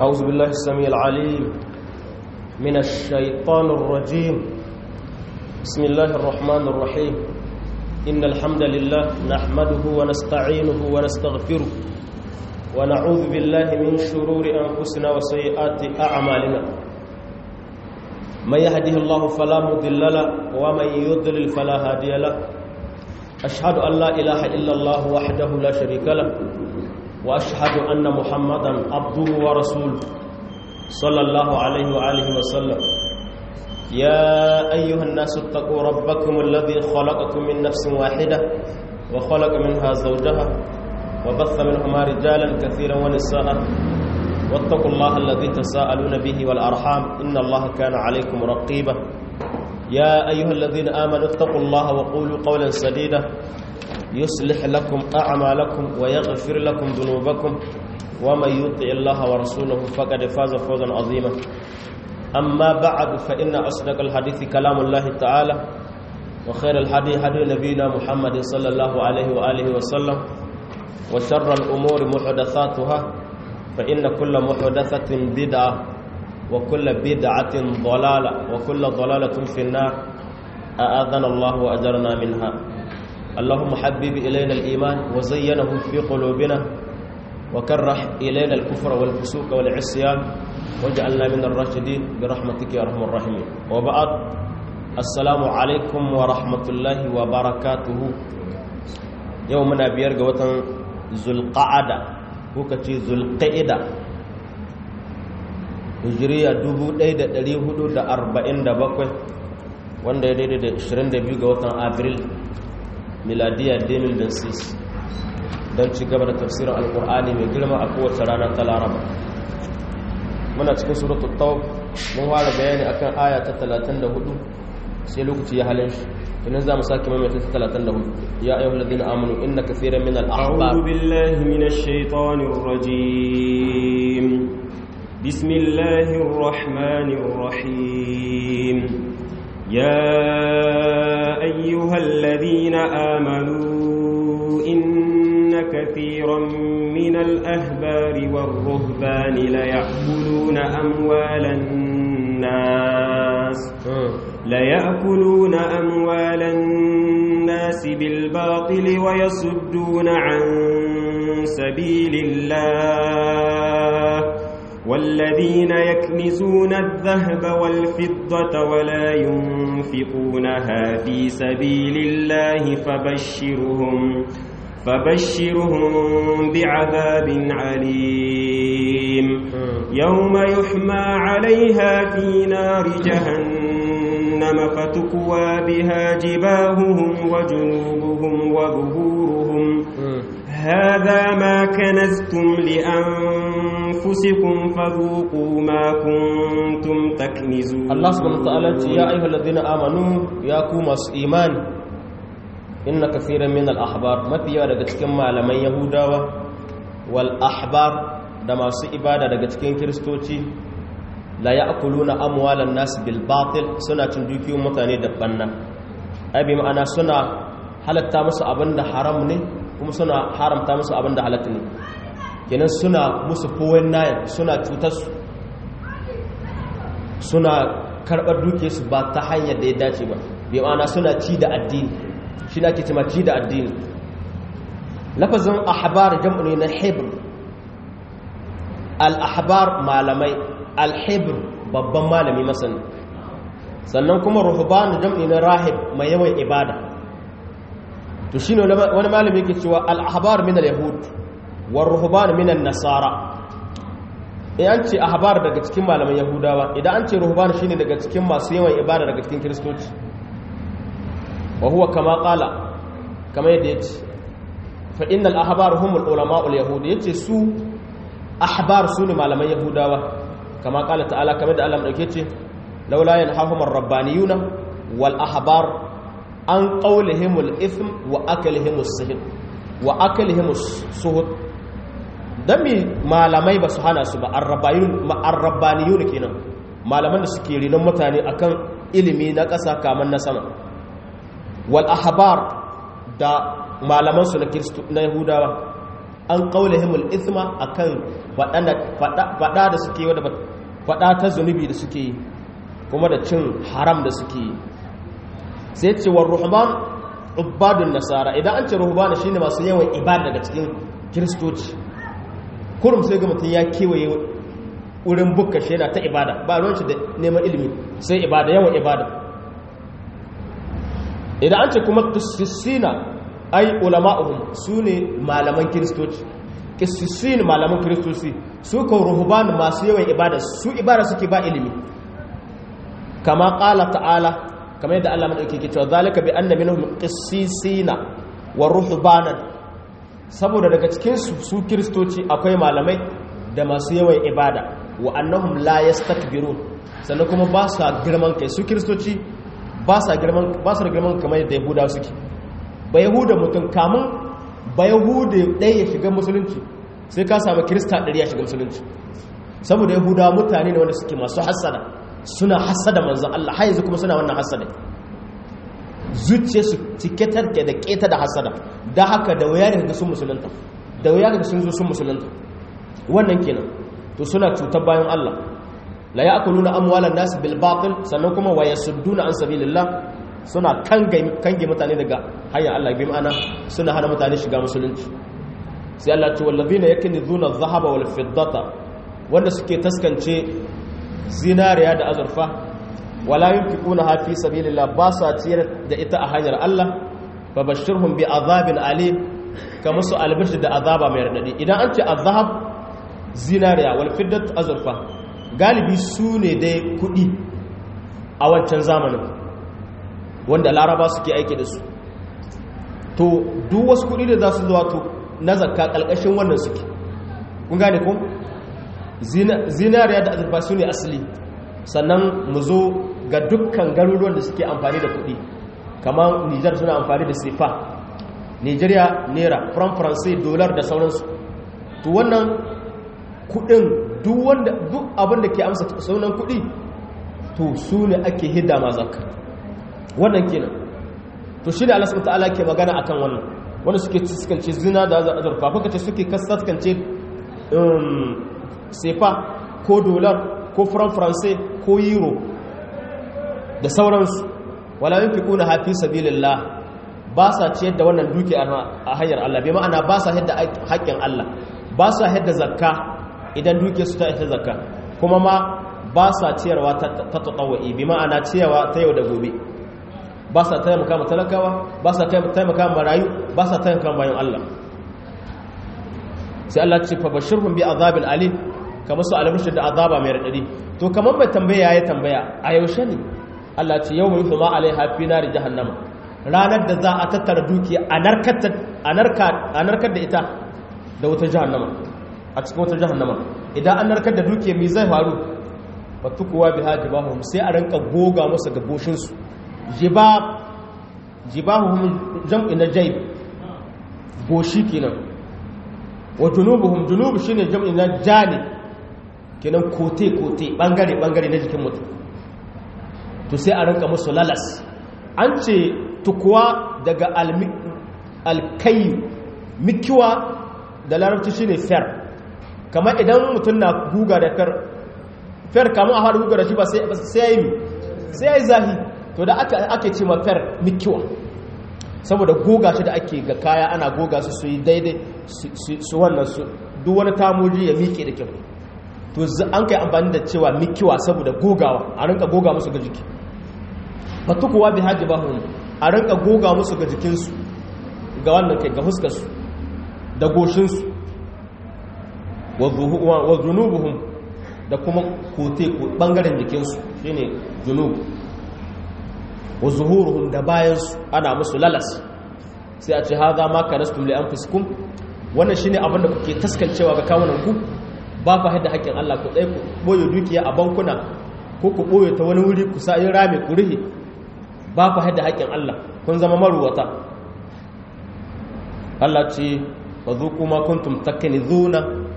أعوذ بالله السميع العليم من الشيطان الرجيم بسم الله الرحمن الرحيم إن الحمد لله نحمده ونستعينه ونستغفره ونعوذ بالله من شرور أنفسنا وسيئات أعمالنا من يهده الله فلا مضل له ومن يضلل فلا هادي له أشهد أن لا إله إلا الله وحده لا شريك له وأشهد أن محمدا عبده ورسوله صلى الله عليه وآله وسلم يا أيها الناس اتقوا ربكم الذي خلقكم من نفس واحدة وخلق منها زوجها وبث منهما رجالا كثيرا ونساء واتقوا الله الذي تساءلون به والأرحام إن الله كان عليكم رقيبا يا أيها الذين آمنوا اتقوا الله وقولوا قولا سديدا يصلح لكم أعمالكم ويغفر لكم ذنوبكم ومن يطع الله ورسوله فقد فاز فوزا عظيما أما بعد فإن أصدق الحديث كلام الله تعالى وخير الحديث حديث نبينا محمد صلى الله عليه وآله وسلم وشر الأمور محدثاتها فإن كل محدثة بدعة وكل بدعة ضلالة وكل ضلالة في النار أآذنا الله وأجرنا منها اللهم حبب إلينا الإيمان وزينه في قلوبنا وكره إلينا الكفر والفسوق والعصيان واجعلنا من الراشدين برحمتك يا أرحم الراحمين وبعد السلام عليكم ورحمة الله وبركاته يومنا بيرجى وطن ذو القعدة وكتي ذو القعدة hijiriya 1447 wanda ya daidai da 22 ga watan abril miladiya 2006 don ci gaba da tafsirin alkur'ani mai girma a kowace rana ta laraba muna cikin suratul tawb mun fara bayani akan aya ta 34 sai lokaci ya halin shi idan za mu sake maimaita ta 34 ya ayyuhal ladina amanu inna kaseeran min al-ahbab a'udhu billahi minash shaitanir rajim bismillahir rahmanir rahim يا أيها الذين آمنوا إن كثيرا من الأهبار والرهبان ليأكلون أموال الناس ليأكلون أموال الناس بالباطل ويصدون عن سبيل الله والذين يكنزون الذهب والفضة ولا ينفقونها في سبيل الله فبشرهم فبشرهم بعذاب عليم يوم يحمى عليها في نار جهنم فتكوى بها جباههم وجنوبهم وظهورهم هذا ما كنزتم لأنفسكم فذوقوا ما كنتم تكنزون الله سبحانه وتعالى يا أيها الذين آمنوا يا كومس إيمان إن كثيرا من الأحبار ما فيها daga cikin malaman Yahudawa wal ahbar da masu ibada daga cikin Kiristoci la ya'kuluna amwalan nas bil batil suna cin dukiyoyin mutane da banna ai bi ma'ana suna halatta musu abinda haram ne kuma suna haramta musu abinda halatta ne kenan suna musu fowen nayin suna cutarsu suna karɓar dukiyarsu ba ta hanyar da ya dace ba bai ma'ana suna ci da addini shi na ke cima ci da addini lafazin ahbar jam'u ne na hebr al-ahbar malamai al-hebr babban malami masani sannan kuma ruhban jam'i na rahib mai yawan ibada to shine wani malami yake cewa al-ahbar min al-yahud war ruhban min an-nasara in an ce ahbar daga cikin malaman yahudawa idan an ce ruhban shine daga cikin masu yawan ibada daga cikin kristoci wa huwa kama qala kama yadda yace fa innal ahbar humul ulama ul yahud yace su ahbar su ne malaman yahudawa kama qala ta'ala kamar da Allah madauke ce laula yanhahum ar-rabbaniyuna wal ahbar an qawlihimul ithm wa aklihimus sihr wa aklihimus suhud dan mi malamai ba su hana su ba arrabbaniyun kenan malaman da suke rinon mutane akan ilimi na ƙasa kamar na sama wal ahbar da malaman su na yahudawa an qaulihimul ithma akan fada da suke wadda fada ta zunubi da suke kuma da cin haram da suke sai ce war ruhban ubadun nasara idan an ce ruhbana shine masu yawan ibada daga cikin kiristoci kurum sai ga mutum ya kewaye wurin bukka shi yana ta ibada ba ruwan shi da neman ilimi sai ibada yawan ibada idan an ce kuma kisissina ai ulama'uhum su ne malaman kiristoci kisissin malaman kiristoci su kan ruhuban masu yawan ibada su ibada suke ba ilimi kama ƙala ta'ala kamar yadda Allah madauki ke cewa zalika bi anna minhum qissisina wa ruhbanan saboda daga cikin su su kiristoci akwai malamai da masu yawan ibada wa annahum la yastakbirun sannan kuma ba sa girman kai su kiristoci ba sa girman ba sa girman kamar yadda yahudawa suke ba yahuda mutum kamun ba yahuda ɗaya ya shiga musulunci sai ka samu kirista ɗari ya shiga musulunci saboda yahudawa mutane ne wanda suke masu hassada suna hassada manzan Allah har yanzu kuma suna wannan hassada zuciya su cike tarke da keta da hassada da haka da wuya daga sun musulunta da wuya daga sun zo sun musulunta wannan kenan to suna cutar bayan Allah la ya'kuluna amwalan nas bil batil sannan kuma wa yasudduna an sabilillah suna kange mutane daga hanyar Allah bi ma'ana suna hana mutane shiga musulunci sai Allah ce wallazina yakunizuna adh-dhahaba wal fiddata wanda suke taskance zinariya da azurfa wala yunfiquna fi sabilillah ba sa ciyar da ita a hanyar Allah babashirhum bi azabin alim kama su albishir da azaba mai radadi idan an ce azhab zinariya wal fiddat azurfa galibi su ne dai kudi a wancan zamanin wanda laraba suke aiki da su to duk wasu kudi da za su zuwa to na zakka kalkashin wannan suke kun gane ko zinariya da azurfa su ne asali sannan mu zo ga dukkan garuruwan da suke amfani da kudi kamar nijar suna amfani da sefa nigeria naira from france dollar da sauransu to wannan kudin duk wanda duk abin da ke amsa saunan kudi to su ne ake hidda ma zakka wannan kenan to shi ne Allah subhanahu ta'ala ke magana akan wannan wanda suke ciskance zina da azurfa kuka ce suke kaskance sefa ko dollar ko franc français ko euro da sauransu wala yunfiquna hafi sabilillah ba sa ciyar da wannan duki a hanyar Allah bai ma'ana ba sa hidda haƙƙin Allah ba sa hidda zakka idan duke su ta ita zakka kuma ma ba sa ciyarwa ta tatawai bi ma'ana ciyarwa ta yau da gobe ba sa taimaka ma talakawa ba sa taimaka ma marayu ba sa taimaka ma bayan Allah sai Allah ce fa bashirhum bi azabil alim kamar su albashir da azaba mai radadi to kamar mai tambaya ya tambaya a yaushe ne Allah ce yau mai kuma alaiha fi nari jahannama ranar da za a tattara dukiya a narkar da ita da wutar jahannama a cikin wutar jahannama idan an narkar da dukiya mai zai faru batu kuwa bi haji bahum sai a ranka goga musu ga goshinsu jibahum jam'i na jaib goshi kenan wa junubuhum junubu shine jam'i na jani kenan kote kote bangare bangare na jikin mutum to sai a ranka musu lalas an ce tukuwa daga alkayu mikiwa da larabci shine fer kamar idan mutum na guga da fer fer kamar a haɗu guga da shi ba sai ya yi sai ya yi zahi to da ake ce ma fer mikiwa saboda goga shi da ake ga kaya ana goga su su yi daidai su wannan su duk wani tamoji ya miƙe da kyau to an kai amfani da cewa mikiwa saboda gogawa a rinka goga musu ga jiki fatukuwa bi haji bahun a rinka goga musu ga jikinsu ga wannan kai ga fuskarsu da goshinsu wa zunubuhum da kuma kote bangaren jikinsu shine zunubu wa zuhuruhum da bayansu ana musu lalas sai a ce haza ma kanastum li anfusikum wannan shine abin da kuke taskancewa ga kawunan ku ba ku haɗa haƙƙin Allah ku tsaye ku boye dukiya a bankuna ko ku boye ta wani wuri ku sa rame ku rihe ba ku haɗa haƙƙin Allah kun zama maruwata Allah ce ba zo kuma kuntum takkani zuna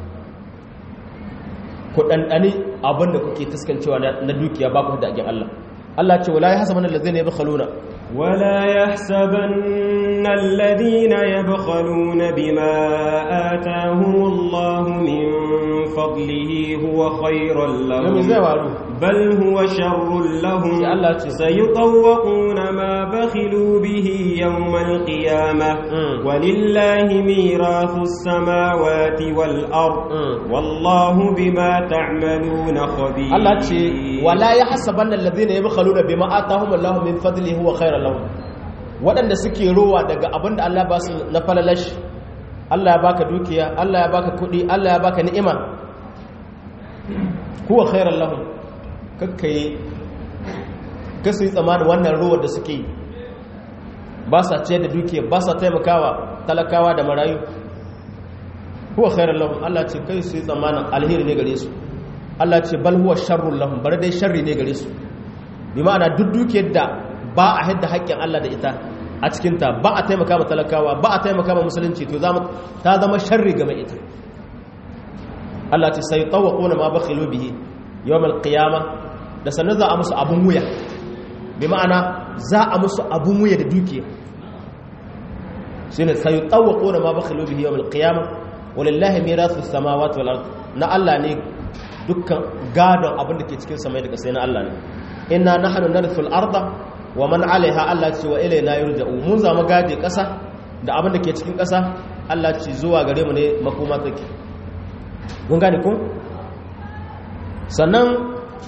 ku ɗanɗani abin da kuke taskancewa na dukiya ba ku haɗa haƙƙin Allah Allah ce wala ya hasa mana lazai ne ya bakhaluna ولا يحسبن الذين يبخلون بما آتاهم الله من فضله هو خيرا لهم بل هو شر لهم سيطوقون ما بخلوا به يوم القيامة ولله ميراث السماوات والأرض والله بما تعملون خبير الله ولا يحسبن الذين يبخلون بما آتاهم الله من فضله هو خيرا lahum waɗanda suke rowa daga abin da Allah ba su na falalashi Allah ya baka dukiya Allah ya baka kuɗi Allah ya baka ni'ima huwa khairan lahum kakkai kasu yi tsammanin wannan rowar da suke ba sa ce da dukiya ba sa taimakawa talakawa da marayu huwa khairan lahum Allah ce kai su yi tsammanin alheri ne gare su Allah ce bal huwa sharrun lahum bar dai sharri ne gare su bi ma'ana duk dukiyar da ba a hidda haƙƙin Allah da ita a cikinta ba a taimaka ma talakawa ba a taimaka ma musulunci to ta zama sharri game ita Allah ce sai tawaquna ma bakhilu bihi yawmal qiyama da sanin za a musu abun wuya bi ma'ana za a musu abun wuya da dukiya shine sai tawaquna ma bakhilu bihi yawmal qiyama walillahi mirasu samawati wal ard na Allah ne dukkan gadon abin da ke cikin samai da kasai na Allah ne inna nahnu narithul arda wa man alaiha Allah ce wa ilaina yurja'u mun zama gaje kasa da abin da ke cikin kasa Allah ce zuwa gare mu ne makoma take mun gane ko sannan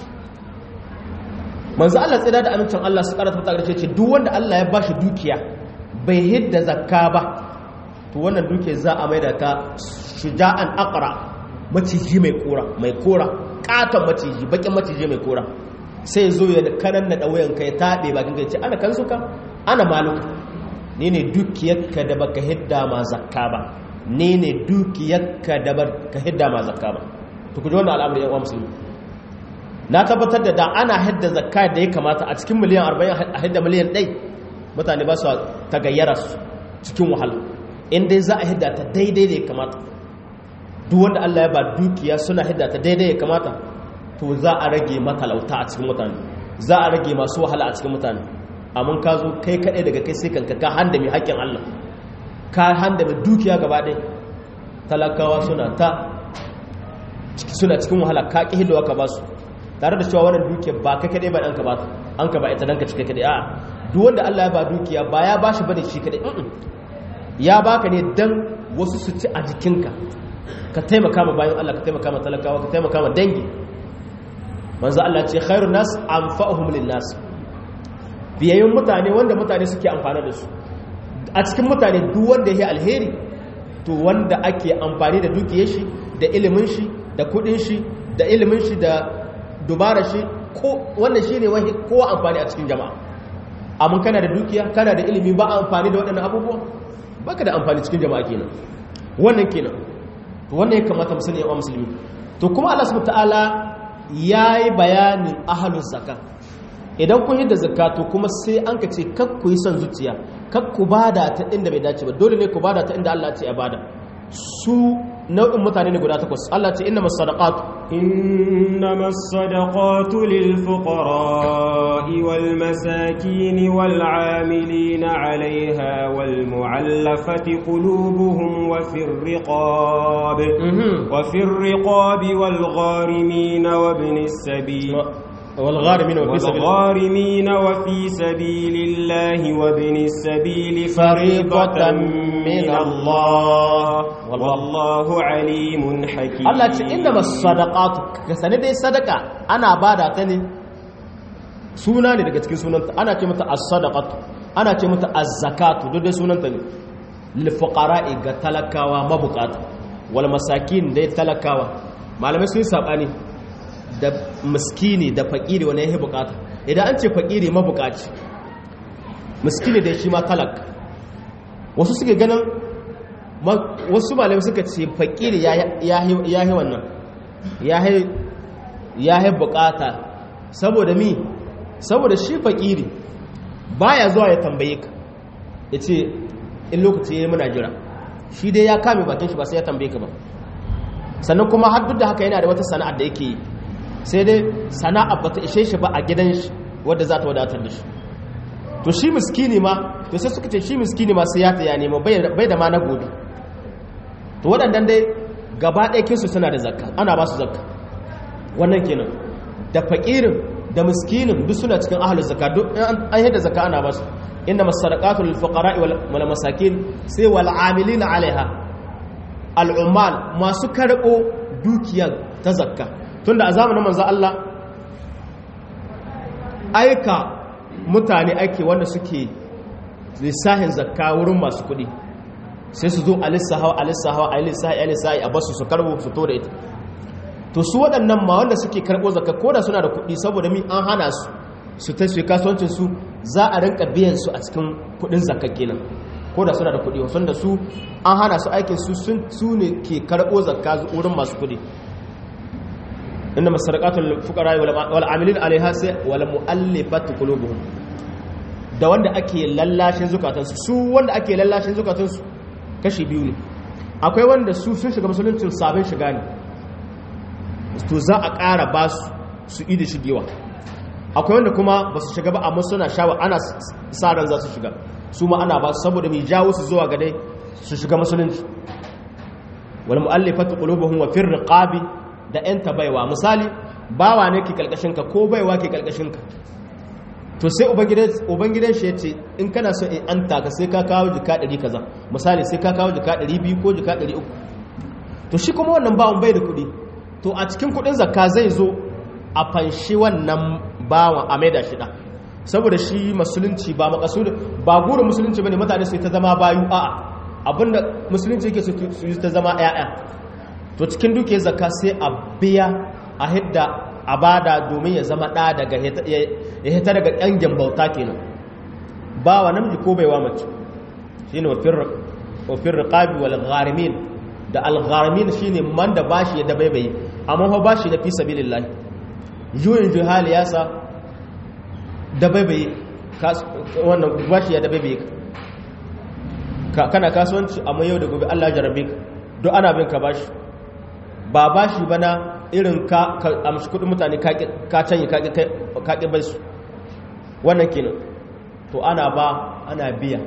manzo Allah tsira da amincin Allah su karanta ta karshe ce duk wanda Allah ya bashi dukiya bai hidda zakka ba to wannan dukiya za a maida ta shuja'an aqra maciji mai kora mai kora katon maciji bakin maciji mai kora sai zo ya kanan na ɗauyen ka ya taɓe bakin ka ya ce ana kan suka ana maluka ni ne dukiyarka da baka hidda ma zakka ba ni ne dukiyarka da baka hidda ma zakka ba to ku ji wannan al'amari yan uwa musulmi na tabbatar da da ana hidda zakka da ya kamata a cikin miliyan 40 a hidda miliyan 1 mutane ba su ta gayyara su cikin wahala in dai za a hidda ta daidai da ya kamata duk wanda Allah ya ba dukiya suna hidda ta daidai ya kamata to za a rage matalauta a cikin mutane za a rage masu wahala a cikin mutane amma ka zo kai kaɗai daga kai sai kanka ka handa mai haƙƙin Allah ka handa mai dukiya gaba ɗaya talakawa suna ta suna cikin wahala ka ƙi hidawa ka ba su tare da cewa wannan dukiya ba kai kaɗai ba ɗanka ba an ka ba ita ɗanka cika kaɗai a'a duk wanda Allah ya ba dukiya ba ya ba shi bane shi kaɗai ya baka ne dan wasu su ci a jikinka ka taimaka ma bayan Allah ka taimaka ma talakawa ka taimaka ma dangi manzo Allah ce khairun nas anfa'uhum lin nas biyayyun mutane wanda mutane suke amfana da su a cikin mutane duk wanda yake alheri to wanda ake amfani da dukiyar shi da ilimin shi da kudin shi da ilimin shi da dubara shi ko wannan shine wani kowa amfani a cikin jama'a amma kana da dukiya kana da ilimi ba amfani da waɗannan abubuwa baka da amfani cikin jama'a kenan wannan kenan to wannan ya kamata mu sani ya musulmi to kuma Allah subhanahu ta'ala yayi bayanin ahlus zakka idan kun yadda zakatu kuma sai an ka ce kak ku yi son zuciya kak ku bada ta inda bai dace ba dole ne ku bada ta inda Allah ce ya bada su nau'in mutane ne guda takwas Allah ce inna masadaqatu إنما الصدقات للفقراء والمساكين والعاملين عليها والمعلفة قلوبهم وفي الرقاب وفي الرقاب والغارمين وابن السبيل والغارمين وفي سبيل والغارمين وفي سبيل الله وابن السبيل فريضة من الله والله عليم حكيم Allah ce inda masu sadaqatu ka sani dai sadaka ana bada ta ne suna ne daga cikin sunanta ana ce mata as-sadaqatu ana ce mata az-zakatu duk dai sunanta ne lil fuqara'i ga talakawa mabukata wal masakin dai talakawa malamai sun sabani da miskini da fakiri wani yake bukata idan an ce fakiri mabukaci miskini dai shi ma talak wasu suke ganin wasu malamai suka ce fakiri ya yi wannan ya yi bukata saboda mi saboda shi fakiri baya zuwa ya tambaye ka ya ce in lokaci ya yi muna jira shi dai ya kame bakin shi ba sai ya tambaye ka ba sannan kuma har duk da haka yana da wata sana'ar da yake yi sai dai sana'a ba ta ishe shi ba a gidan shi wadda za ta wadatar da shi to shi miskini ma to sai suka ce shi miskini ma sai ya ta ya nemo bai da ma na gobe to waɗannan dai gaba ɗaya kinsu suna da zakka ana ba su zakka wannan kenan da faƙirin da miskinin duk suna cikin ahalin zakka duk an yadda zakka ana ba su inna masadaqatu lil fuqara wal masakin sai wal amilina alaiha al ummal masu karɓo dukiyar ta zakka tunda a zamanin manzo Allah aika mutane ake wanda suke lissahin zakka wurin masu kuɗi sai su zo a lissahawa a lissahawa a lissahi a lissahi a basu su karbo su to da ita to su waɗannan ma wanda suke karɓo zakka ko da suna da kuɗi saboda mi an hana su su ta su kasuwancin su za a rinka biyan su a cikin kuɗin zakka kenan ko da suna da kuɗi wasu da su an hana su aikin su su ne ke karɓo zakka wurin masu kuɗi inda masarqatul fuqara wal amilin alaiha sai wal mu'allifat qulubuhum da wanda ake lallashin zukatansu su wanda ake lallashin zukatansu kashi biyu ne akwai wanda su sun shiga musuluncin sabon shiga ne to za a ƙara ba su su idi shigewa akwai wanda kuma ba su shiga ba amma suna shawa ana sa ran za su shiga su ma ana ba su saboda mai jawo su zuwa ga dai su shiga musulunci wal mu'allifat qulubuhum wa fir riqabi da 'yan baiwa misali bawa ne ke ka ko baiwa ke ka to sai ubangidan shi ya ce in kana so in an taka sai ka kawo jika 100 kaza misali sai ka kawo jika 200 ko jika 300 to shi kuma wannan bawan bai da kuɗi to a cikin kuɗin zakka zai zo a fanshi wannan bawan a maida shi ɗan saboda shi musulunci ba makasud ba gurin musulunci bane mutane su ta zama bayu a'a abinda musulunci yake su yi ta zama 'ya'ya to cikin duke zakka sai a biya a hidda a bada domin ya zama ɗa daga ya hita daga ƙyangen bauta kenan ba wa namiji ko baiwa mace shi ne wafin riƙabi wal gharimin da al gharimin shi ne man da bashi ya dabaibaye amma fa bashi na fi sabi lillahi juyin juhali ya sa dabaibaye wannan bashi ya dabaibaye ka kana kasuwanci amma yau da gobe allah jarabe ka don ana bin ka bashi ba ba shi bana irin ka amshi kudin mutane ka canye kaƙi bai su wannan kenan to ana ba ana biya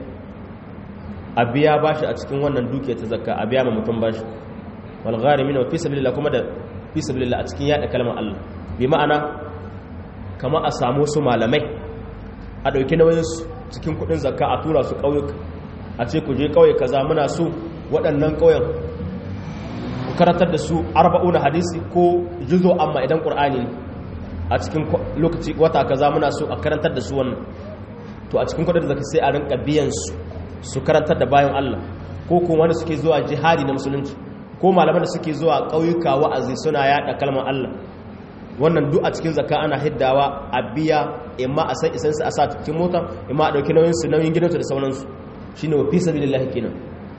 a biya ba shi a cikin wannan duke ta zakka a biya ma mutum ba shi walgari mina fi sabilillah kuma da fi sabilillah a cikin yada kalmar Allah bi ma'ana kama a samu su malamai a ɗauki nauyin su cikin kudin zakka a tura su ƙauyuka a ce ku je ƙauye kaza muna so waɗannan ƙauyen karantar da su arba'una hadisi ko juzo amma idan qur'ani ne a cikin lokaci wata kaza muna so a karantar da su wannan to a cikin kudin da zaka sai a rinka biyan su su karantar da bayan Allah ko kuma wanda suke zuwa jihadi na musulunci ko malaman da suke zuwa ƙauyuka wa'azi suna yada kalmar Allah wannan duk a cikin zakka ana hiddawa a biya imma a sai isan su a sa cikin mota imma a dauki nauyin su nauyin gidansu da sauransu shine wa fi sabilillah kenan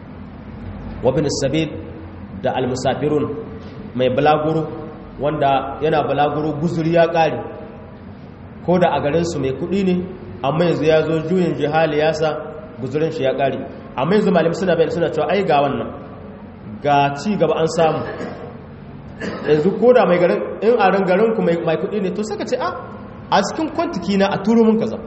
wa bin sabil da almusafirun mai balaguro wanda yana balaguro guzuri ya ƙari ko da a garinsu mai kuɗi ne amma yanzu ya zo juyin jihali ya sa guzurin shi ya ƙari amma yanzu malam suna bayan suna cewa ai ga wannan ga ci gaba an samu yanzu ko da mai garin in a ran garinku mai kuɗi ne to saka ce a a cikin kwantiki na a turo mun kaza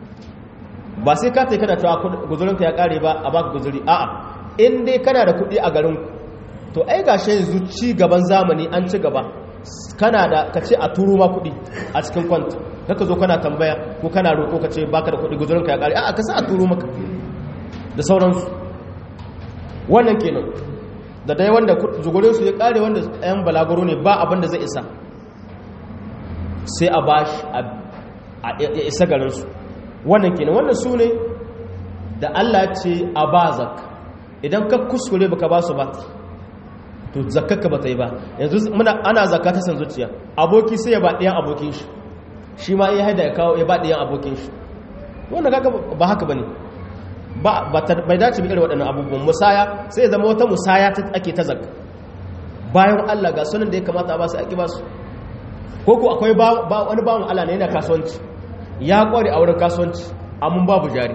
ba sai ka taika da cewa guzurinka ya ƙare ba a baka guzuri a'a in dai kana da kuɗi a garinku to ai ga shi yanzu ci gaban zamani an ci gaba kana da ka ce a turo ma kuɗi a cikin kwanta kaka zo kana tambaya ko kana roƙo ka ce baka da kuɗi guzurinka ya ƙare a ka sa a turo maka da sauransu wannan kenan da dai wanda zugurinsu ya ƙare wanda ɗayan balaguro ne ba abin da zai isa sai a ba shi a isa garinsu wannan kenan wannan su ne da allah ce a ba zakka idan ka kuskure baka ba su ba to zakkarka ba ta yi ba yanzu muna ana zakka ta san zuciya aboki sai ya ba ɗayan abokin shi shi ma iya haida ya kawo ya ba ɗayan abokin shi wanda kaga ba haka bane ba bai dace bi irin waɗannan abubuwan musaya sai zama wata musaya ta ake ta zakka bayan Allah ga sunan da ya kamata a ba su ake ba su ko ko akwai wani bawan Allah ne yana kasuwanci ya kware a wurin kasuwanci amma babu jari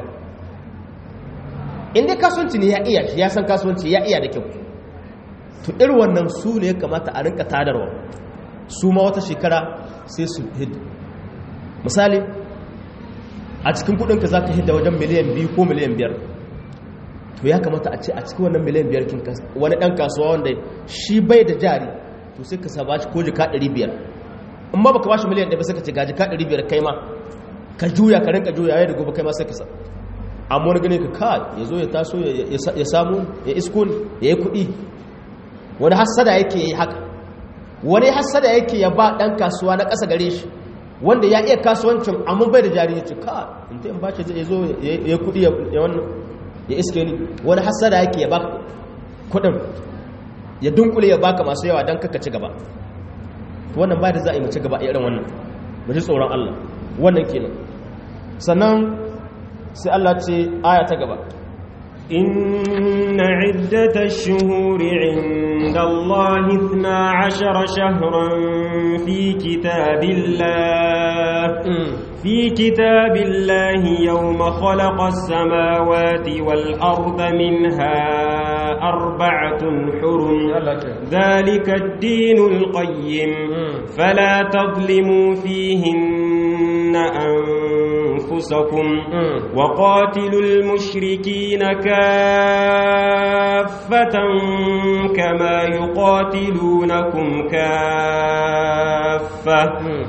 inda kasuwanci ne ya iya shi ya san kasuwanci ya iya da kyau to irin wannan su ne ya kamata a rinka tadarwa su ma wata shekara sai su hid misali a cikin kudinka za ka hidda wajen miliyan biyu ko miliyan biyar to ya kamata a ce a cikin wannan miliyan biyar kin wani ɗan kasuwa wanda shi bai da jari to sai ka saba shi ko jika ɗari biyar in ba baka bashi miliyan ɗaya ba sai ka ce ga jika ɗari biyar kai ma ka juya ka rinka juya ya da gobe kai ma sai ka sa amma wani gane ka ka ya zo ya taso ya samu ya isko ya yi kuɗi wani hassada yake yi haka wani hassada yake ya ba ɗan kasuwa na ƙasa gare shi wanda ya iya kasuwancin amma bai da jari ya ce ka in ta in ba shi ya zo ya kuɗi ya wannan ya iske ni wani hassada yake ya ba kuɗin ya dunkule ya baka masu yawa don kaka ci gaba wannan ba da za a yi mu ci gaba a irin wannan mu ji tsoron Allah wannan kenan sannan sai Allah ce aya ta gaba إن عدة الشهور عند الله اثنا عشر شهرا في كتاب الله في كتاب الله يوم خلق السماوات والأرض منها أربعة حرم ذلك الدين القيم فلا تظلموا فيهن أنفسكم وقاتلوا المشركين كافة كما يقاتلونكم كافة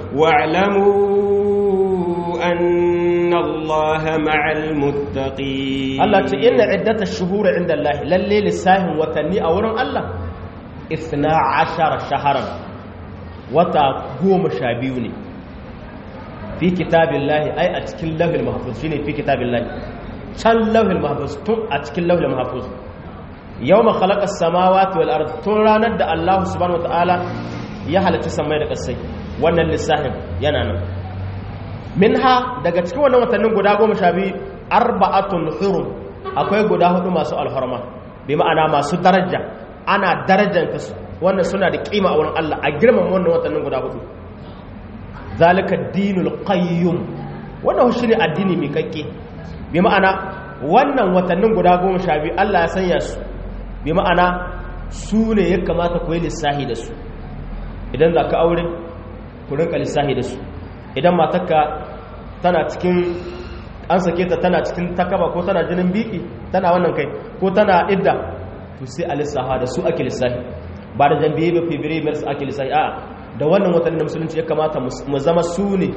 واعلموا أن الله مع المتقين الله إن عدة الشهور عند الله للي لساهم وتني أورم الله إثنا عشر شهرا وتقوم شابيوني في كتاب الله أي أتكل له المحفوظ شيني في كتاب الله كان له المحفوظ تم أتكل له المحفوظ يوم خلق السماوات والأرض تراند الله سبحانه وتعالى يحل تسمى لك السي وانا لساهم ينانا minha daga cikin wannan watannin guda goma sha biyu arba'atun hurum akwai guda hudu masu alhorma bi ma'ana masu daraja ana darajanta su wannan suna da kima a wurin Allah a girmama wannan watannin guda hudu zalika dinul qayyum wannan shi ne addini mai kakke bi ma'ana wannan watannin guda goma sha biyu Allah ya sanya su bi ma'ana su ne ya kamata ku yi lissahi da su idan za ka aure ku rinka lissahi da su idan matakka tana cikin an sake ta tana cikin takaba ko tana jinin biki tana wannan kai ko tana idda to sai a lissaha da su ake lissahi ba da jambiye ba fibiri mars ake lissahi a da wannan watannin da musulunci ya kamata mu zama su ne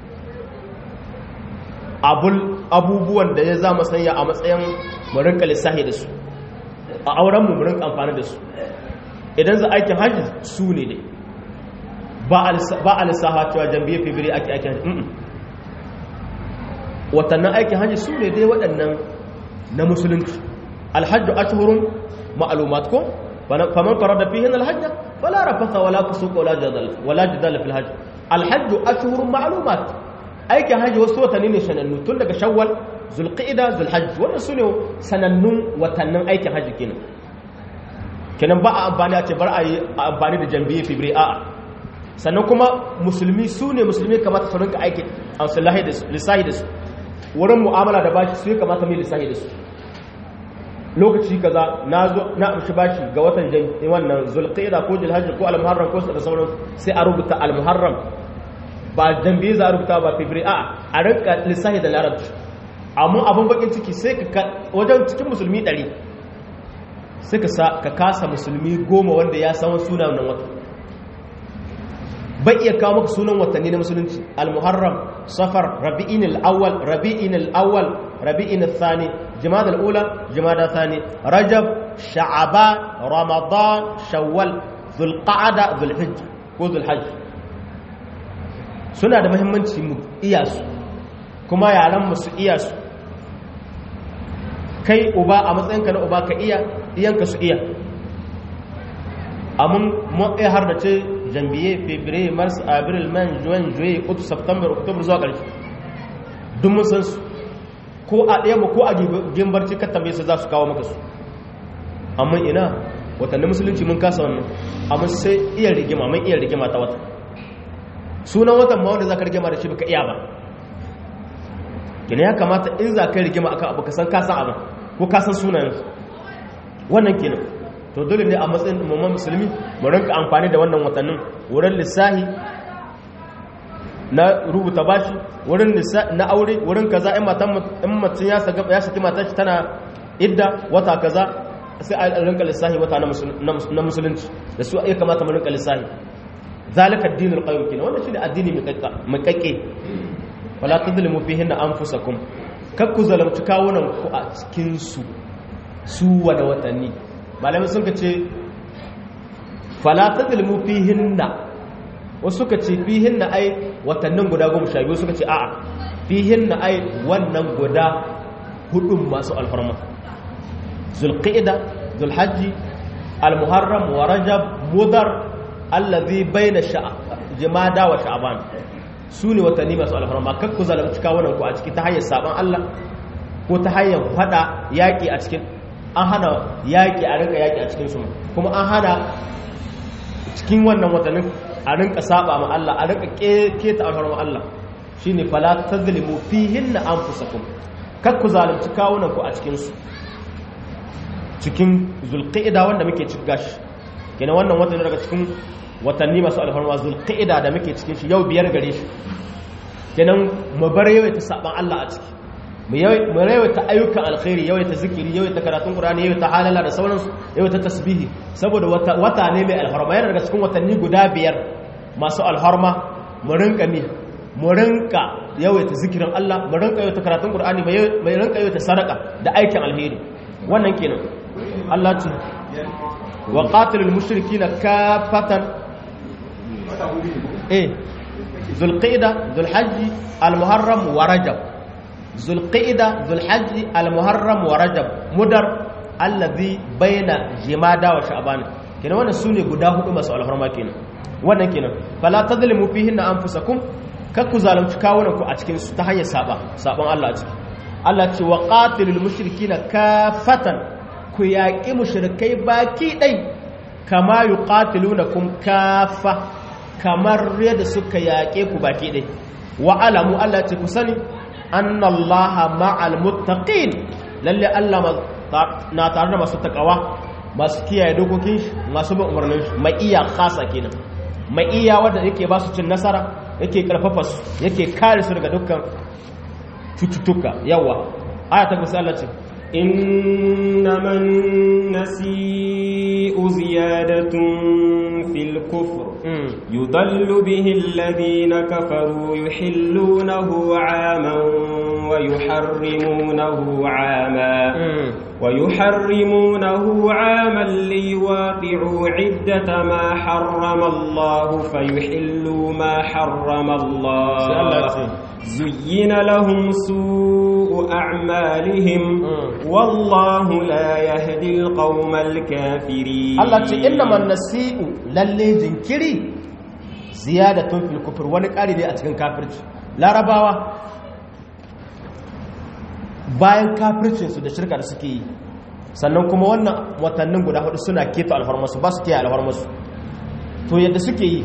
abubuwan da ya zama sanya a matsayin mu rinka lissahi da su a aurenmu mu rinka amfani da su idan za aikin hajji su ne dai ba a lissaha cewa jambiyyar fibiri ake aikin hajji watannan aikin hajji su ne dai waɗannan na musulunci alhajju ashhurun ma'lumat ko faman farada fihin alhajj fala rafasa wala fusuq wala jadal wala jadal fil hajj alhajju ashhurun ma'lumat aikin hajji wasu watanni ne sanannu tun daga shawwal zulqa'ida zulhajj wannan sune sanannun watannin aikin hajji kenan kenan ba a amfani a ce bar a yi amfani da jambiyyar fibri a'a sannan kuma musulmi su ne musulmi kamata su rinka aiki a lissahi da su wurin mu'amala da bashi su yi kamata mai lissahi da su lokaci kaza na zo na amshi bashi ga watan jan wannan zulqa'ida ko zulhajj ko al-muharram ko da sauran sai a rubuta al-muharram ba jambiyyar za a rubuta ba fibri a'a a rinka lissahi da larabci amma abin bakin ciki sai ka wajen cikin musulmi ɗari sai ka kasa musulmi goma wanda ya san sunan nan wata bai iya kawo maka sunan watanni na musulunci al-muharram safar rabi'in al-awwal rabi'in al-awwal rabi'in al-thani jumada al-ula jumada thani rajab sha'ban ramadan shawwal dhulqa'da dhulhijja ko dhulhajj suna da muhimmanci mu iya su kuma yaran mu su iya su kai uba a matsayinka na uba ka iya iyanka su iya amun mun iya har da ce janvier février mars avril mai juin juillet août september october zuwa ƙarshe duk mun san su ko a ɗaya mu ko a gimbarci ka tambaye su za su kawo maka su amma ina watanni musulunci mun kasa wannan amma sai iya rigima mun iya rigima ta wata sunan watan ma wanda za ka rigima da shi baka iya ba kina ya kamata in za ka rigima akan abu ka san ka san abin ko ka san sunayen wannan kenan to dole ne a matsayin umman musulmi mu rinka amfani da wannan watannin wurin lissahi na rubuta bashi wurin na aure wurin kaza in matan in mutum ya saka ya saki matar shi tana idda wata kaza sai a rinka lissahi wata na musulunci da su ya kamata mu rinka lissahi zalika ad-dinul qayyim kina wannan shi da addini mai kakke wala tudlimu fihinna anfusakum kakku zalamci kawunan ku a cikin su su wada watanni malamai sun ka ce fala tudlimu fihinna wasu suka ce fihinna ai watannin guda goma sha biyu suka ce a'a fihinna ai wannan guda hudun masu alfarma zulqa'ida zulhajji almuharram wa rajab mudar allazi baina jimada wa sha'ban su ne watanni masu alfarma kan ku zalunci kawunan ku a ciki ta hanyar saban Allah ko ta hanyar fada yaki a cikin an hana yaki a rinka yaki a cikin su kuma an hana cikin wannan watannin a rinka saba ma Allah a rinka keta alfarma Allah shine fala tazlimu fihinna anfusakum kan ku zalunci kawunan ku a cikin su cikin zulqa'ida wanda muke cikin gashi kenan wannan watan daga cikin watanni masu alfarma zulqa'ida da muke cikin shi yau biyar gare shi kenan mu bar yawaita saban Allah a ciki mu yawaita ayyukan alkhairi yawaita zikiri yawaita karatun qur'ani yawaita halala da sauransu yawaita tasbihi saboda wata ne mai alfarma yana daga cikin watanni guda biyar masu alfarma mu rinka mi mu rinka yawaita zikirin Allah mu rinka yawaita karatun qur'ani mu rinka yawaita sadaka da aikin alheri wannan kenan Allah ce wa qatilul mushrikina kafatan eh zulqa'da zulhajji almuharram wa rajab zulqa'da zulhajji almuharram wa rajab mudar allazi baina jimada wa sha'ban kenan wannan sune guda hudu masu alfarma kenan wannan kenan fala tadlimu fihinna anfusakum kakku zalunci kawunan ku a cikin su ta hanyar saba saban Allah a ciki Allah ce wa qatilul mushrikina kafatan ku yaƙi mushrikai baki ɗai kama yuqatilunakum kafa kamar yadda suka yaƙe ku baki ɗai wa alamu Allah ce ku sani annallaha ma'al muttaqin lalle Allah na tare da masu takawa masu kiyaye dokokin shi masu bin umarnin shi mai iya khasa kenan mai iya wanda yake ba su cin nasara yake karfafa su yake kare su daga dukkan cututtuka yawa aya ta kusa Allah ce إنما النسيء زيادة في الكفر يضل به الذين كفروا يحلونه عاما ويحرمونه عاما ويحرمونه عاما ليواقعوا عدة ما حرم الله فيحلوا ما حرم الله زين لهم سوء أعمالهم والله لا يهدي القوم الكافرين الله ce innama nasi'u lalle jinkiri ziyadatun fil kufr wani ƙari ne a cikin kafirci larabawa bayan kafircin su da shirka da suke yi sannan kuma wannan watannin guda hudu suna keto alfarmasu ba su kiyaye alfarmasu to yadda suke yi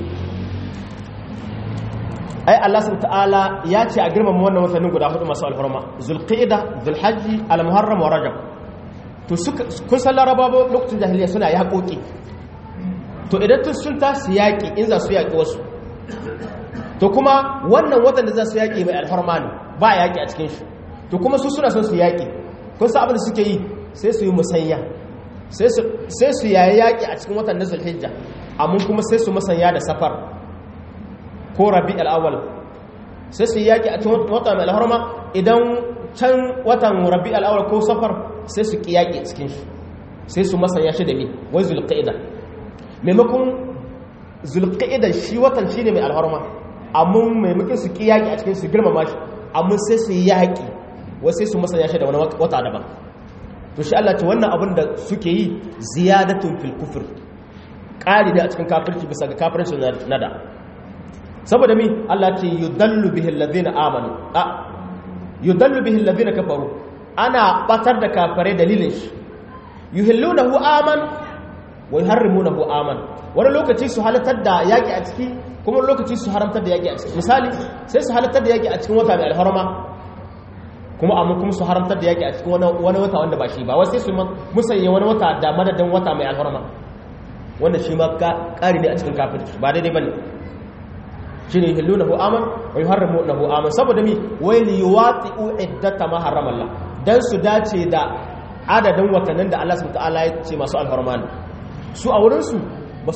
ai Allah subhanahu ta'ala ya ce a girmama wannan watannin guda hudu masu alfarma zulqa'ida zulhajji almuharram wa rajab to suka kun san larabawa lokacin jahiliya suna yaƙoƙi to idan tun sun tasu yaƙi in za su yaƙi wasu to kuma wannan watan da za su yaƙi mai alfarma ne ba a yaƙi a cikin shi to kuma su suna son su yaƙi kun san abin da suke yi sai su yi musanya sai su yayi yaƙi a cikin watan na zulhijja amma kuma sai su musanya da safar ko rabi al'awal sai su yaƙi a cikin wata mai alharma idan can watan rabi al'awal ko safar sai su ƙi yaƙi a cikin shi sai su masanya shi da mi wai zulƙa'ida maimakon zulƙa'ida shi watan shi ne mai alharma amma maimakon su ƙi yaƙi a cikin su girmama shi amma sai su yaƙi wai sai su masanya shi da wani wata daban to shi Allah ce wannan abin da suke yi ziyadatun fil kufr ƙari ne a cikin kafirci bisa ga kafirci na da saboda mi Allah ce yudallu bihi alladhina amanu a yudallu bihi alladhina kafaru ana batar da kafare dalilin shi yuhillunahu aman wa yuharrimunahu aman wani lokaci su halatar da yaki a ciki kuma wani lokaci su haramtar da yaki a ciki misali sai su halatar da yaki a cikin wata mai alharma kuma amma kuma su haramtar da yaki a cikin wani wata wanda ba shi ba wai sai su musanye wani wata da madadin wata mai alharma wanda shi ma ƙari ne a cikin kafirci ba daidai bane shine yuhillunahu aman wa yuharrimunahu aman saboda mi wai li yuwati'u iddata ma harrama Allah dan su dace da adadin watannin da Allah subhanahu ta'ala ya ce masu alfarman su a wurin su ba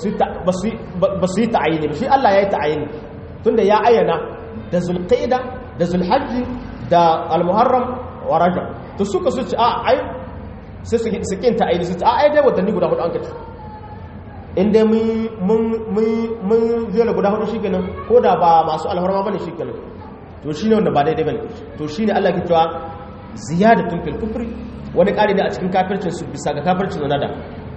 su yi ta'ayini ba shi Allah ya yi ta'ayini tunda ya ayyana da zulqaida da zulhajji da almuharram wa rajab to suka su ci a ai sai su su kinta ta'ayini su ci a ai dai watanni guda hudu an kace in dai mun mun zai guda hudu shikenan ko da ba masu alfarma bane shikenan to shine wanda ba daidai bane to shine Allah ke cewa ziyadatun fil kufri wani ƙari ne a cikin kafircin su bisa ga kafircin nada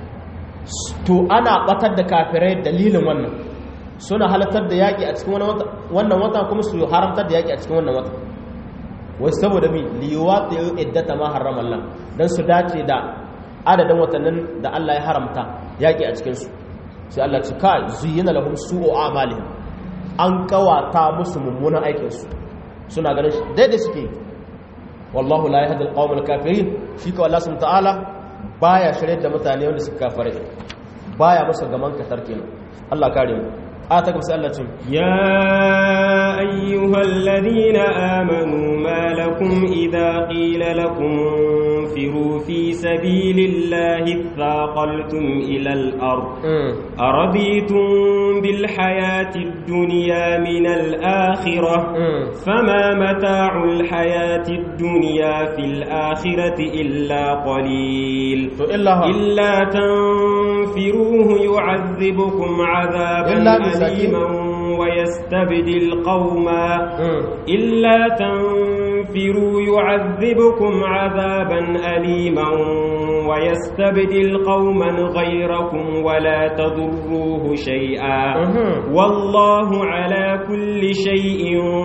to ana batar da kafirai dalilin wannan suna halartar da yaƙi a cikin wannan wata kuma su haramtar da yaƙi a cikin wannan wata wai saboda mi liyuwa ta yi iddata ma haram Allah don su dace da adadin watannin da Allah ya haramta yaƙi a cikinsu sai Allah ci ka zuyina lahum su'u amalihim an kawata musu mummunan aikinsu suna ganin shi daidai suke wallahu la yahdi al-qawm al-kafirin shi ka Allah subhanahu ta'ala baya shirye da mutane wanda suka kafare baya musu gaman katar kenan Allah kare mu a ta gamsa Allah ce ya ayyuhal ladina amanu ma lakum idha qila lakum firu fi sabilillahi thaqaltum ila al-ard araditum bil hayati ad-dunya min al-akhirah fama mata'ul hayati ad-dunya fil akhirati illa qalil to illa illa tanfiruhu yu'adhibukum 'adhaban أليما ويستبدل قوما إلا تنفروا يعذبكم عذابا أليما ويستبدل قوما غيركم ولا تضروه شيئا والله على كل شيء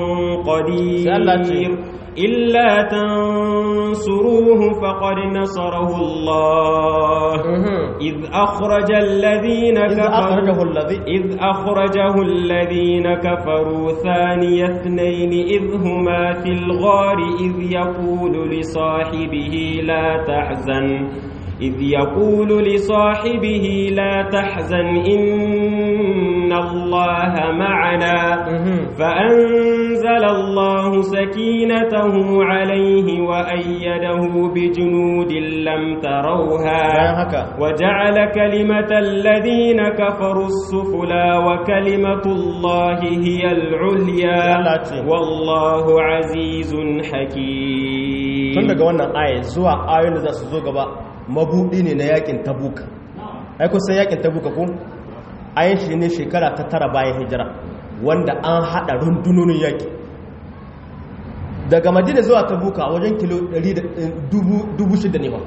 قدير إلا تنصروه فقد نصره الله إذ أخرج الذين كفروا إذ أخرجه الذين كفروا ثاني اثنين إذ هما في الغار إذ يقول لصاحبه لا تحزن إذ يقول لصاحبه لا تحزن إن الله معنا فأنزل الله سكينته عليه وأيده بجنود لم تروها وجعل كلمة الذين كفروا السفلى وكلمة الله هي العليا والله عزيز حكيم tun daga wannan aya zuwa ayoyin da za su zo gaba mabudi ne na yakin tabuka ai kusan yakin tabuka ko ayin shi ne shekara ta tara bayan hijira wanda an hada rundunonin yaki daga madina zuwa tabuka wajen kilo 600 ne ba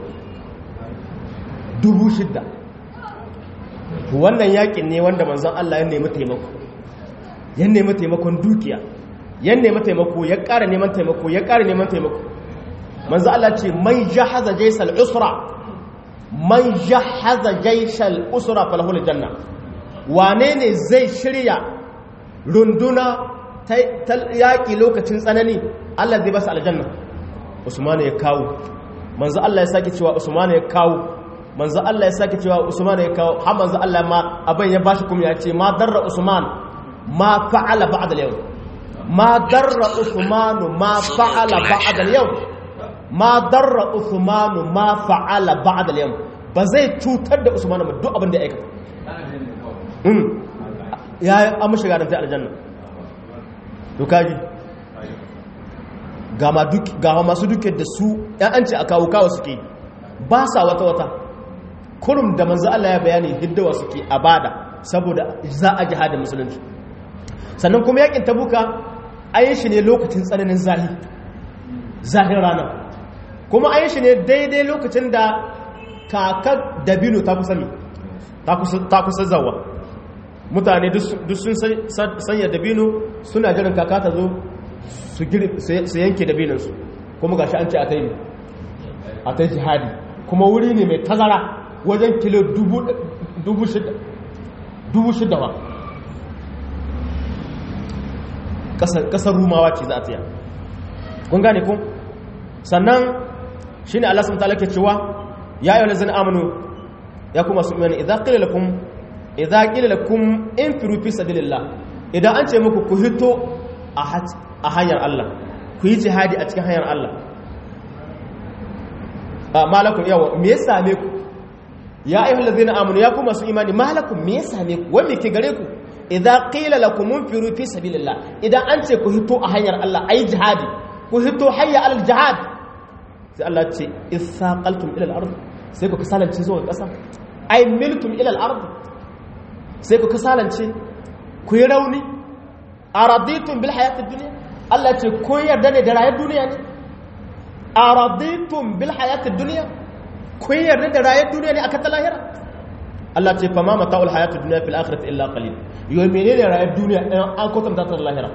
600 wannan yakin ne wanda manzon Allah ya nemi taimako ya nemi taimakon dukiya ya nemi taimako ya ƙara neman taimako ya ƙara neman taimako manzon Allah ce man jahaza jaysal usra man jahaza jaishal usra falahul janna wane ne zai shirya runduna ta yaƙi lokacin tsanani Allah zai basa aljanna usmanu ya kawo manzo Allah ya sake cewa usmanu ya kawo manzo Allah ya sake cewa usmanu ya kawo har manzo Allah ma abin ya bashi kuma ya ce ma darra usman ma fa'ala ba'da al-yawm ma darra usmanu ma fa'ala ba'da al-yawm ma darra usmanu ma fa'ala ba'da al-yawm ba zai cutar da usmanu ba duk abin da ya aikata um ya amma shiga da aljanna to kaji ga ma duk ga masu duke da su yan an ce a kawo kawo suke ba sa wata wata kurum da manzo Allah ya bayani hiddawa suke a bada saboda za a jihada musulunci sannan kuma yakin tabuka ayin shi ne lokacin tsananin zahi zahin rana kuma ayin shi ne daidai lokacin da kakar dabino ta kusa mi ta kusa zawa mutane duk sun sanya dabino suna jiran kaka ta zo su yanke dabinansu kuma gashi an ce a ta yi a ta jihadi kuma wuri ne mai tazara wajen kilo dubu shida ba kasar rumawa ce za a tsaya kun gane kun sannan shi ne allah sun ke cewa ya yi wani zan amonu ya kuma su imani idan ƙila lakum idan ƙila lakum in firu fi sabilillah idan an ce muku ku hito a hanyar Allah ku yi jihadi a cikin hanyar Allah malakun yawa me ya same ku ya ayyuhal ladzina amanu ya ku masu imani malakun me ya same ku wanda ke gare ku idan qila lakum munfiru fi sabilillah idan an ce ku hito a hanyar Allah ayi jihadi ku hito hayya alal jihad sai Allah ce isaqaltum ila al-ard sai ku kasalance zuwa ƙasa ay miltum ila al-ard sai ku kasalance ku yi rauni araditum bil hayatid dunya Allah ce ku yarda ne da rayuwar duniya ne araditum bil hayatid dunya ku yarda da rayuwar duniya ne akan ta lahira Allah ce fa ma mata'ul hayatid dunya fil akhirati illa qalil yo menene rayuwar duniya in an kwatanta ta da lahira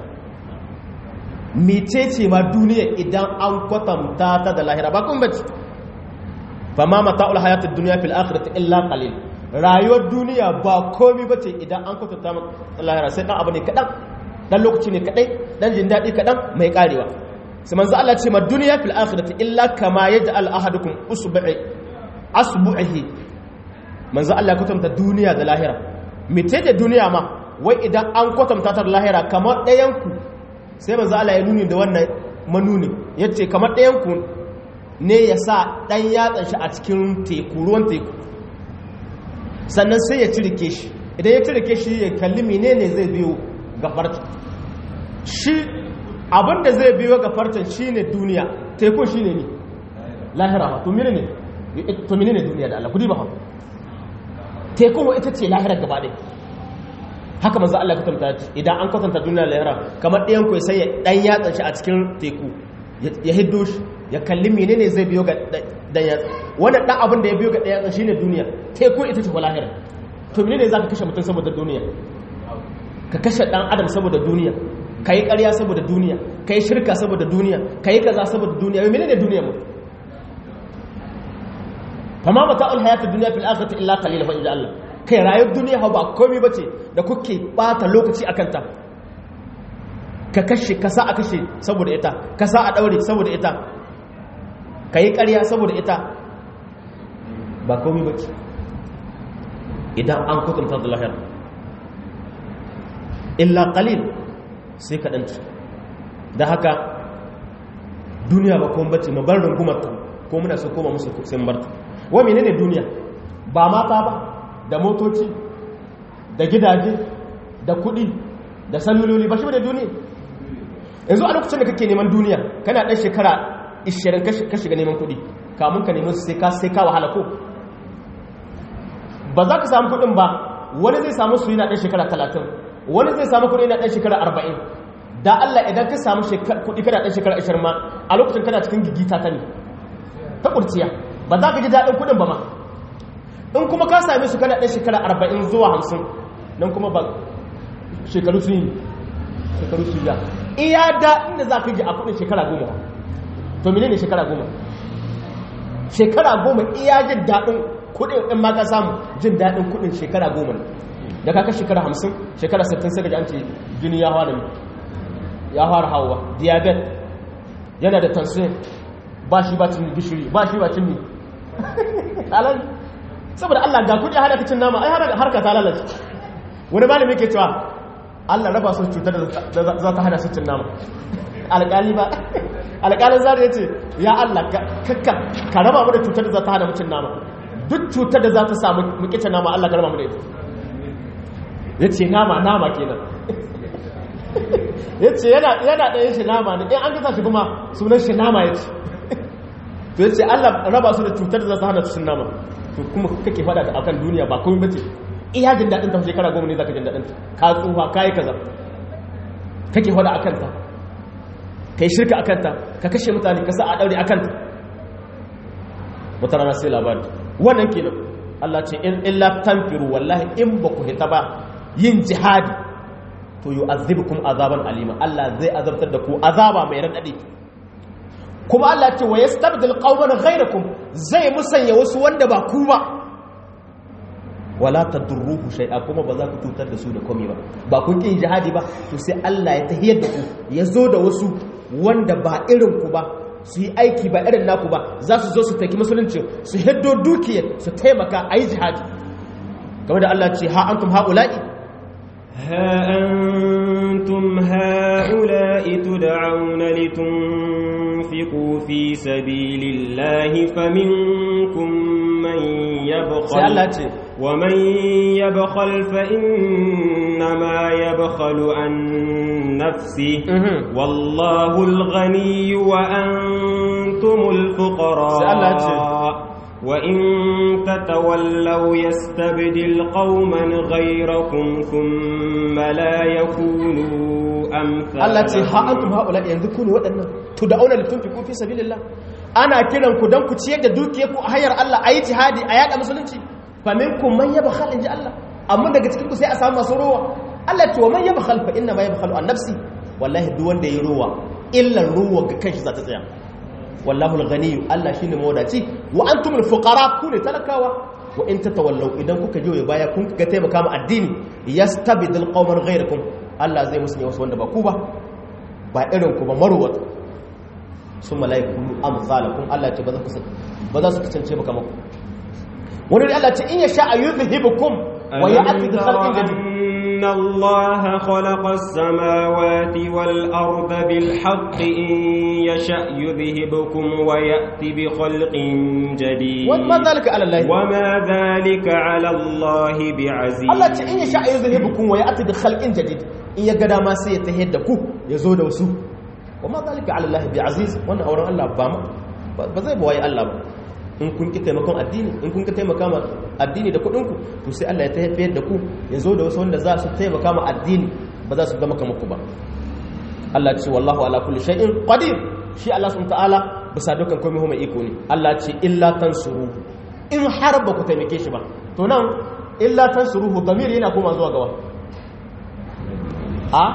mecece ma duniya idan an kwatanta ta da lahira ba kun bace fa ma mata'ul hayatid dunya fil akhirati illa qalil rayuwar duniya ba komai bace idan an kwatanta ta lahira sai dan abu ne kadan dan lokaci ne kadai dan jin dadi kadan mai karewa sai manzo Allah ce ma duniya fil akhirati illa kama yaj'al ahadukum usbu'i asbu'ihi manzo Allah ya kwatanta duniya da lahira mece da duniya ma wai idan an kwatanta ta da lahira kamar ɗayan ku sai manzo Allah ya nuni da wannan manuni yace kamar ɗayan ku ne ya sa ɗan yatsan shi a cikin teku ruwan teku sannan sai ya cirike shi idan ya cirike shi ya kalli menene zai biyo ga farta shi abinda zai biyo ga farta shine duniya tekun shine ne lahira to menene to menene duniya da Allah kudi ba tekun ita ce lahira gaba ɗaya haka manzo Allah ya kwatanta idan an kwatanta duniya lahira kamar ɗayan ku sai ya dan yatsa shi a cikin teku ya hiddo shi ya kalli menene zai biyo ga dan yatsa wannan dan abin da ya biyo ga dan yatsa shine duniya teku ita ce lahira to menene zaka kashe mutum saboda duniya ka kashe dan adam saboda duniya kai ƙarya saboda duniya kai shirka saboda duniya kai kaza saboda duniya menene duniya mu fama mata'ul hayatid dunya fil akhirati illa qalil fa inja Allah kai rayuwar duniya ba komai bace da kuke bata lokaci akan ta ka kashe ka sa a kashe saboda ita ka sa a daure saboda ita ka yi ƙarya saboda ita ba komai bace idan an kutunta da lahira illa qalil sai ka danci da haka duniya ba komai bace mabar rungumar ta ko muna so koma musu sai barta wa menene duniya ba mata ba da motoci da gidaje da kudi da saluloli ba shi da duniya yanzu a lokacin da kake neman duniya kana dan shekara 20 ka shiga neman kudi kamun ka neman sai ka sai ka wahala ko ba za ka samu kudin ba wani zai samu su yana dan shekara 30 wani zai samu kudi yana dan shekara 40 da Allah idan ka samu kudi kana dan shekara 20 ma a lokacin kana cikin gigita ta ne ta kurciya ba za ka ji daɗin kudin ba ma in kuma ka same su kana ɗan shekara arba'in zuwa hamsin nan kuma ba shekaru su yi shekaru su ya iya daɗin da za ka ji a kudin shekara goma to mene ne shekara goma shekara goma iya jin daɗin kudin in ma ka samu jin daɗin kudin shekara goma ne da ka kai shekara hamsin shekara sittin sai ga an ce jini ya fara ya fara hawa diabetes yana da tansiyon ba shi ba cin gishiri ba shi ba cin mi halal saboda Allah ga kudi hada ka cin nama ai har ka ta lalace wani malami ke cewa Allah raba su cutar da za ta hada su cin nama alƙali ba alƙalin zari ya ce ya Allah kakka ka raba mu da cutar da za ta hada mu cin nama duk cutar da za ta samu mu kice nama Allah ka raba mu da ita ya ce nama nama kenan ya ce yana ɗaya shi nama ne in an gasa shi kuma sunan shi nama ya ce to yace Allah raba su da cutar da za ta hana su cin nama to kuma kake fada da akan duniya ba komai bace iya jin dadin ta shekara goma ne zaka jin dadin ta ka tsufa kai kaza kake fada akan ta kai shirka akan ta ka kashe mutane ka sa a daure akan ta wata rana sai labari wannan kenan Allah ce in illa tanfiru wallahi in ba ku hita ba yin jihadi to yu'azzibukum azaban alima Allah zai azabtar da ku azaba mai radadi kuma Allah ce wa yastabdil qauman ghayrakum zai musanya wasu wanda ba ku ba wala tadurruhu shay'a kuma ba za ku tutar da su da komai ba ba kun kin jihadi ba to sai Allah ya tahiyar da ku ya zo da wasu wanda ba irin ku ba su yi aiki ba irin naku ba za su zo su taki musulunci su hiddo dukiya su taimaka a yi jihadi game da Allah ce ha antum haula'i ها أنتم هؤلاء تدعون لتنفقوا في سبيل الله فمنكم من يبخل ومن يبخل فإنما يبخل عن نفسه والله الغني وأنتم الفقراء وإن تتولوا يستبدل قوما غيركم ثم لا يكونوا أمثالكم التي ها أنتم هؤلاء ينذكون وأن تدعون لتنفقوا في سبيل الله ana kiran ku don ku ciyar da dukiyar ku a hanyar Allah a yi jihadi a yaɗa musulunci fa minkum man yabkhal inji Allah amma daga cikin ku sai a samu masu rowa Allah ce wa man yabkhal fa inna ma yabkhalu an nafsi wallahi duk wanda ya rowa illan rowa ga kanshi za ta tsaya wallahu al-ghani Allah shine mawadaci wa antum al-fuqara ku ne talakawa wa in tatawallaw idan kuka je baya kun ga taimaka ma addini yastabidil qauman ghayrakum Allah zai musu wasu wanda ba ku ba ba irin ku ba marwata sun mala'iku amsalakun Allah ce ba za su kasance maka maku wani da Allah ce in ya sha a yuzhibukum wa ya'ti bi khalqin jadid إن الله خلق السماوات والأرض بالحق إن يشأ يذهبكم ويأتي بخلق جديد وما ذلك على الله وما ذلك على الله بعزيز Allah ce in ya sha yuzhibukum wa ya'ti bi khalqin jadid in ya ga dama sai ya tahiyar da ku ya zo da wasu wa ma zalika ala Allah bi aziz wannan auren Allah ba ma ba zai bawaye Allah ba in kun ki taimakon addini in kun ki taimaka ma addini da kuɗin ku to sai Allah ya tafiyar da ku ya zo da wasu wanda za su taimaka ma addini ba za su zama kamar ku ba Allah ce wallahu ala kulli shay'in qadir shi Allah subhanahu ta'ala bisa dukkan komai mai iko ne Allah ce illa tansuru in har ba ku taimake shi ba to nan illa tansuruhu damir yana koma zuwa gawa a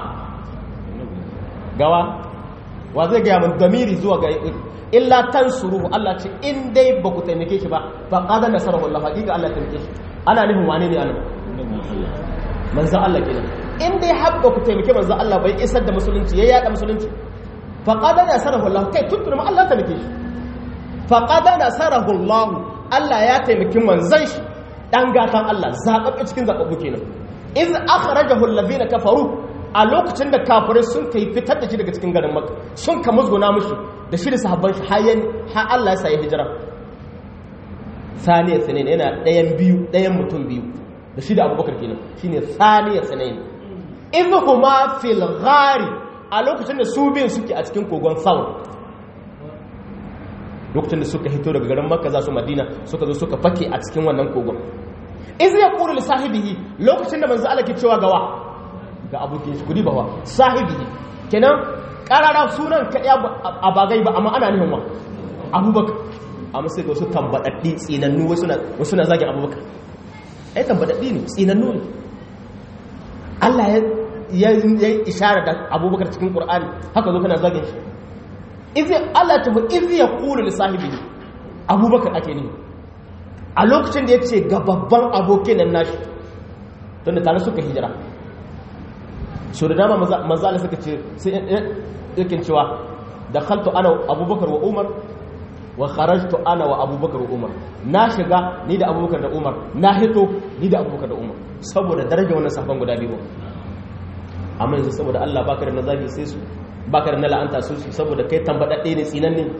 gawa wa zai gaya min damiri zuwa ga illa tansuruhu Allah ce in dai ba ku taimake shi ba fa qad nasarahu Allah hakika Allah taimake shi ana nufin wane ne anan manzon Allah kenan in dai har ba ku taimake manzon Allah bai isar da musulunci ya yada musulunci fa qad nasarahu Allah kai tuntun ma Allah taimake shi fa qad nasarahu Allah Allah ya taimaki manzon shi dan gatan Allah zababbe cikin zababbu kenan iz akhrajahu alladhina kafaru a lokacin da kafirai sun kai fitar da shi daga cikin garin maka sun ka musguna mushi da shi da sahabban shi hayan har Allah ya sa ya hijira saniya sanayin yana ɗayan biyu ɗayan mutum biyu da shi da abubakar kenan shine saniya sanayin in huma fil ghari a lokacin da su biyun suke a cikin kogon saun lokacin da suka hito daga garin makka za su madina suka zo suka fake a cikin wannan kogon iz ya qulu li sahibihi lokacin da manzo Allah ke cewa gawa ga abokin shi kudi bawa sahibihi kenan karara sunan kaɗaya a bagai ba amma ana nufin wa abubakar amma sai ga wasu tambadaddi tsinannu wasu na zagin abubakar ai tambadaddi ne tsinannu ne Allah ya yi ishara da abubakar cikin ƙur'ani haka zo kana zagin shi izi Allah ta mu izi ya kulu da sahibihi abubakar ake ne a lokacin da ya ce ga babban abokin nan nashi don da tare suka hijira so da dama manzala suka ce sai yakin cewa da khaltu ana abubakar wa umar wa kharajtu ana wa abubakar wa umar na shiga ni da abubakar da umar na hito ni da abubakar da umar saboda daraja wannan safan guda biyu amma yanzu saboda Allah baka da nazari sai su baka da na la'anta su saboda kai tambadadde ne tsinan ne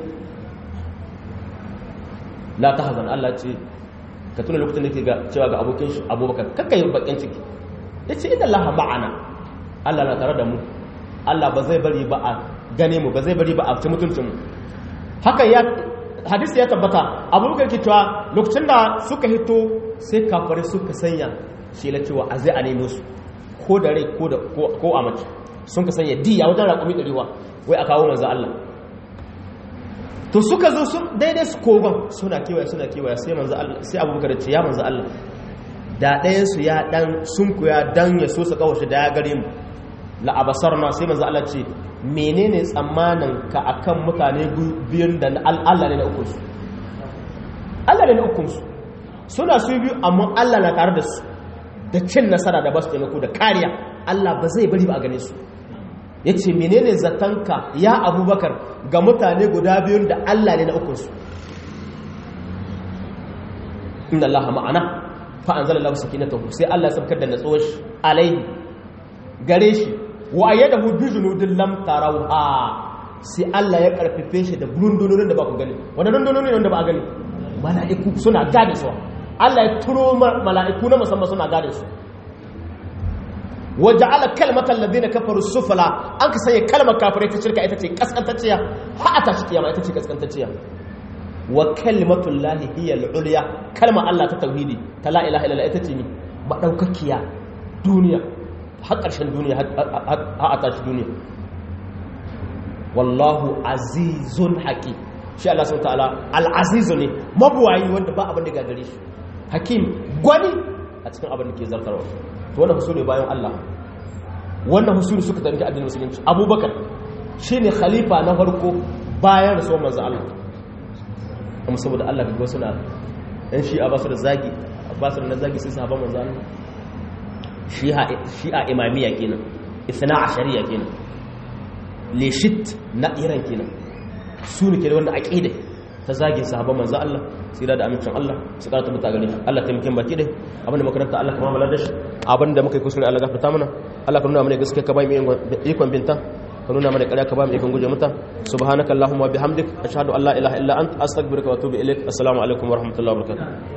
la tahzan Allah ce ka tuna lokacin da ke ga cewa ga abokin shi abubakar kakkai bakin ciki yace inna Allah ma'ana Allah na tare da mu Allah ba zai bari ba a gane mu ba zai bari ba a ci mutuncin mu haka ya hadisi ya tabbata abubakar ke cewa lokacin da suka hito sai kafare suka sanya shi la cewa a zai a nemo su ko da rai ko a mace sun ka sanya diya wajen raƙumi ɗarewa wai a kawo manzo Allah to suka zo sun daidai su kogon suna kewaya suna kewaya sai manzo Allah sai abubakar ce ya manzo Allah da ɗayan su ya dan sunkuya dan ya so su kawo shi da ya gare mu la abasarna sai manzo Allah ce menene tsammanin ka akan mutane biyun da Allah ne na ukun su Allah ne na ukun su suna su biyu amma Allah na tare da su da cin nasara da basu taimako da kariya Allah ba zai bari ba a gane su yace menene zatanka ya Abubakar ga mutane guda biyun da Allah ne na ukun su inna Allah ma'ana fa anzala lahu sakinatahu sai Allah ya sabkar da natsuwar shi alaihi gare shi wa ayyadahu bi junudin lam tarawha sai Allah ya karfafe shi da rundunonin da ba ku gani wanda rundunonin wanda ba a gani mala'iku suna gane su Allah ya turo mala'iku na musamman suna gane su waje ala kalmatar ladina kafaru sufala an ka sanya kalmar kafirai ta shirka ita ce kaskantacciya ha a tashi kiyama ita ce kaskantacciya wa kalmatul lahi hiya al-ulya kalmar Allah ta tauhidi ta la ilaha illallah ita ce ni madaukakiya duniya har ƙarshen duniya ha a tashi duniya wallahu azizun hakim shi Allah subhanahu ta'ala al-azizu ne mabuwayi wanda ba abin da gagare shi hakim gwani a cikin abin da ke zartarwa to wannan husuli bayan Allah wannan husuli suka tafi addinin musulunci abubakar shine khalifa na farko bayan rasuwar manzo Allah kuma saboda Allah ga suna dan shi'a ba su da zagi ba su da zagi sai sahabban manzo Allah shi'a shi'a imamiyya kenan ithna ashariya kenan leshit na iran kenan su ne ke da wanda aqida ta zagin sahabban manzo Allah tsira da amincin Allah su karanta muta gare Allah ta mikin baki dai abinda makaranta Allah kuma malar da shi abinda muka yi kusuri Allah gafarta mana Allah ka nuna mana gaskiya ka ba mu ikon binta ka nuna mana ƙarya ka ba mu ikon guje mata subhanaka allahumma bihamdik ashhadu an la ilaha illa anta astaghfiruka wa atubu ilaik assalamu alaikum wa rahmatullahi wa barakatuh